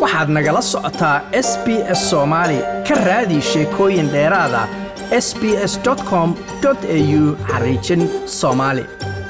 waxaad nagala socotaa s b s soomaali ka raadi sheekooyin dheeraada s b s com au xariijin soomaali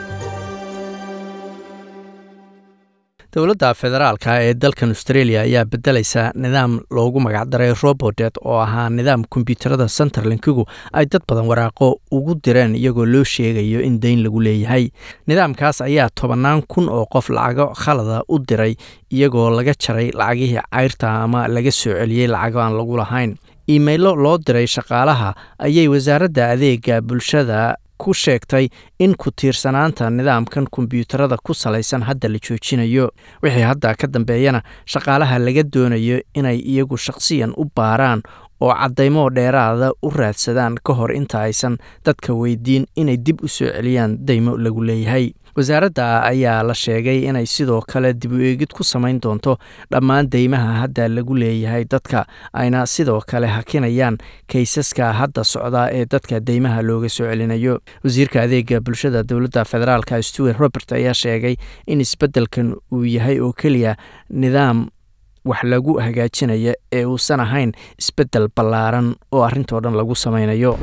dowladda federaalka ee dalkan australia ayaa bedelaysa nidaam loogu magacdaray robodet oo ahaa nidaam kombyuutarada centerlinkigu ay dad badan waraaqo ugu direen iyagoo loo sheegayo in dayn lagu leeyahay nidaamkaas ayaa tobannaan kun oo qof lacago khalada u diray iyagoo laga jaray lacagihii cayrta ama laga soo celiyey lacago aan lagu lahayn iimaylo loo diray shaqaalaha ayay wasaaradda adeega bulshada ku sheegtay in ku tiirsanaanta nidaamkan kombyuutarada ku salaysan hadda la joojinayo wixii hadda ka dambeeyana shaqaalaha laga doonayo inay iyagu shaqsiyan u baaraan oo caddaymoo dheeraada u raadsadaan ka hor inta aysan dadka weydiin inay dib u soo celiyaan daymo lagu leeyahay wasaaradda ayaa la sheegay inay sidoo kale dib u eegid ku samayn doonto dhammaan deymaha hadda lagu leeyahay dadka ayna sidoo kale hakinayaan kaysaska hadda socda ee dadka deymaha looga soo celinayo wasiirka adeega bulshada dowladda federaalka stewart robert ayaa sheegay in isbeddelkan uu yahay oo keliya nidaam wax lagu hagaajinaya ee uusan ahayn isbeddel ballaaran oo arrintoo dhan lagu samaynayo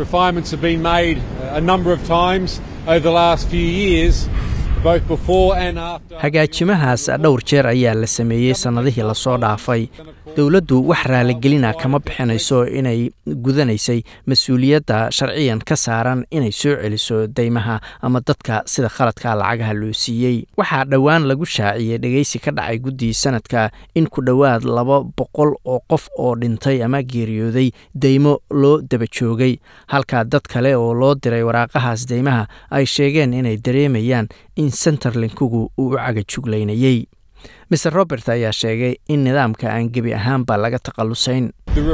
hagaajimahaas dhowr jeer ayaa la sameeyey sannadihii lasoo dhaafay dowladdu wax raaligelina kama bixinayso inay gudanaysay mas-uuliyadda sharciyan ka saaran inay soo celiso deymaha ama dadka sida khaladka lacagaha loo siiyey waxaa dhowaan lagu shaaciyey dhegeysi ka dhacay guddii sanadka in ku dhowaad laba boqol oo qof oo dhintay ama geeriyooday deymo loo daba joogay halka dad kale oo loo diray waraaqahaas deymaha ay sheegeen inay dareemayaan in centerlinkigu uu u cagajuglaynayey mr robert ayaa sheegay in nidaamka aan gebi ahaanba laga takhallusayn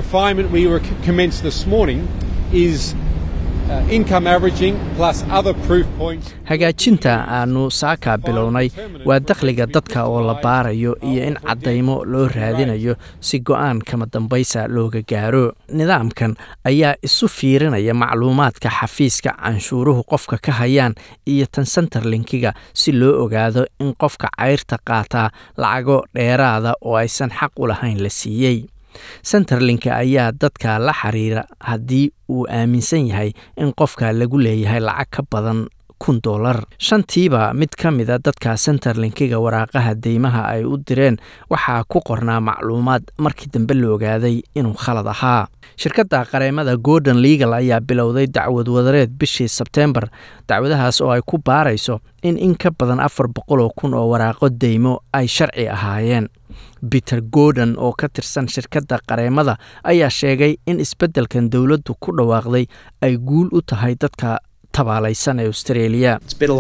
hagaajinta aanu saaka bilownay waa dakhliga dadka oo la baarayo iyo in caddaymo loo raadinayo si go-aan kama dambaysa looga gaaro nidaamkan ayaa isu fiirinaya macluumaadka xafiiska canshuuruhu qofka ka hayaan iyo tan centerlinkiga si loo ogaado in qofka cayrta qaataa lacago dheeraada oo aysan xaq u lahayn la siiyey centerlinka ayaa dadka la xiriira haddii uu aaminsan yahay in qofka lagu leeyahay lacag ka badan kun dolar shantiiba mid ka mida dadka centerlinkiga waraaqaha deymaha ay u direen waxaa ku qornaa macluumaad markii dambe la ogaaday inuu khalad ahaa shirkadda qareemada gordon legal ayaa bilowday dacwad wadareed bishii sebteembar dacwadahaas oo ay ku baarayso in in ka badan afar boqol oo kun oo waraaqo deymo ay sharci ahaayeen peter gordon oo ka tirsan shirkadda qareemada ayaa sheegay in isbeddelkan dowladdu ku dhawaaqday ay guul u tahay dadka tabaalaysan ee australia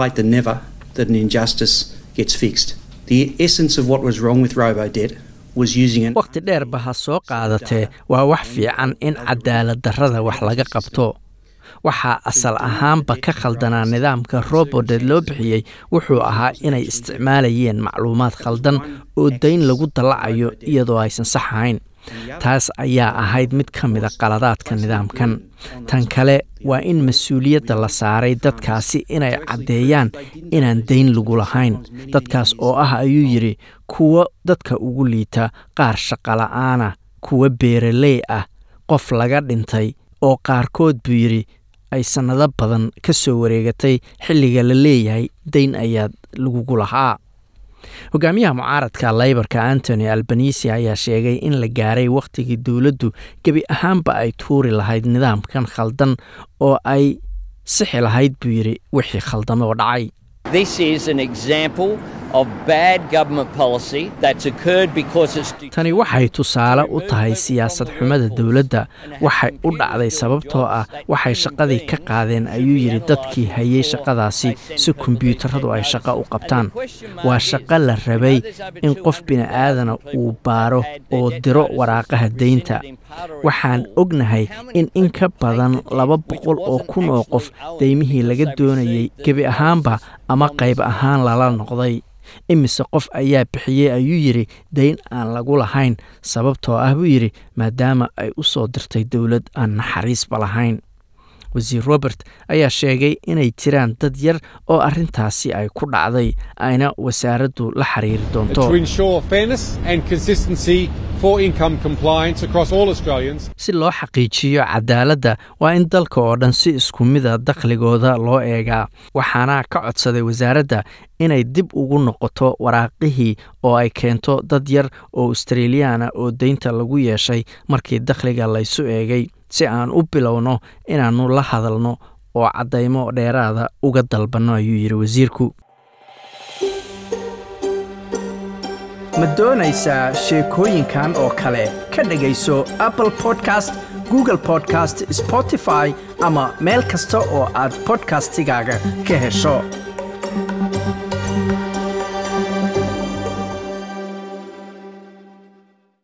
wakhti dheerba ha soo qaadatee waa wax fiican in cadaalad darrada wax laga qabto waxaa asal ahaanba ka khaldanaa nidaamka robodet loo bixiyey wuxuu ahaa inay isticmaalayeen macluumaad khaldan oo dayn lagu dallacayo iyadoo aysan sax ahayn taas ayaa ahayd mid ka mida qaladaadka nidaamkan tan kale waa in mas-uuliyadda la saaray dadkaasi inay caddeeyaan inaan dayn lagu lahayn dadkaas oo ah ayuu yidhi kuwo dadka ugu liita qaar shaqola'aana kuwa beeraley ah qof laga dhintay oo qaarkood buu yidhi ay sannado badan ka soo wareegatay xilliga la leeyahay dayn ayaa lagugu lahaa hogaamiyaha mucaaradka laybarka antony albanisi ayaa sheegay in la gaaray wakhtigii dowladdu gebi ahaanba ay tuuri lahayd nidaamkan khaldan oo ay sixi lahayd buu yidhi wixii khaldame oo dhacay tani waxay tusaale u tahay siyaasad xumada dowladda waxay u dhacday sababtoo ah waxay shaqadii ka qaadeen ayuu yidhi dadkii hayay shaqadaasi si kombyuutaradu ay shaqo u qabtaan waa shaqo la rabay in qof bini'aadana uu baaro oo diro waraaqaha deynta waxaan ognahay in in ka badan laba boqol oo kun oo qof deymihii laga doonayay gebi ahaanba ama qayb ahaan lala noqday imise qof ayaa bixiyey ayuu yidhi dayn aan lagu lahayn sababtoo ah buu yidhi maadaama ay u soo dirtay dowlad aan naxariisba lahayn wasiir robert ayaa sheegay inay jiraan dad yar oo arrintaasi ay ku dhacday ayna wasaaraddu la xiriiri doonto si loo xaqiijiyo cadaaladda waa in dalka oo dhan si isku mida dakhligooda loo eegaa waxaana ka codsaday wasaaradda inay dib ugu noqoto waraaqihii oo ay keento dad yar oo australiyaana oo deynta lagu yeeshay markii dakhliga laysu eegay si aan u bilowno inaannu la hadalno oo caddaymo dheeraada uga dalbanno ayuu yidhi wasiirku ma doonaysaa sheekooyinkan oo kale ka dhegayso apple podcast google podcast spotify ama meel kasta oo aad bodkastigaaga ka hesho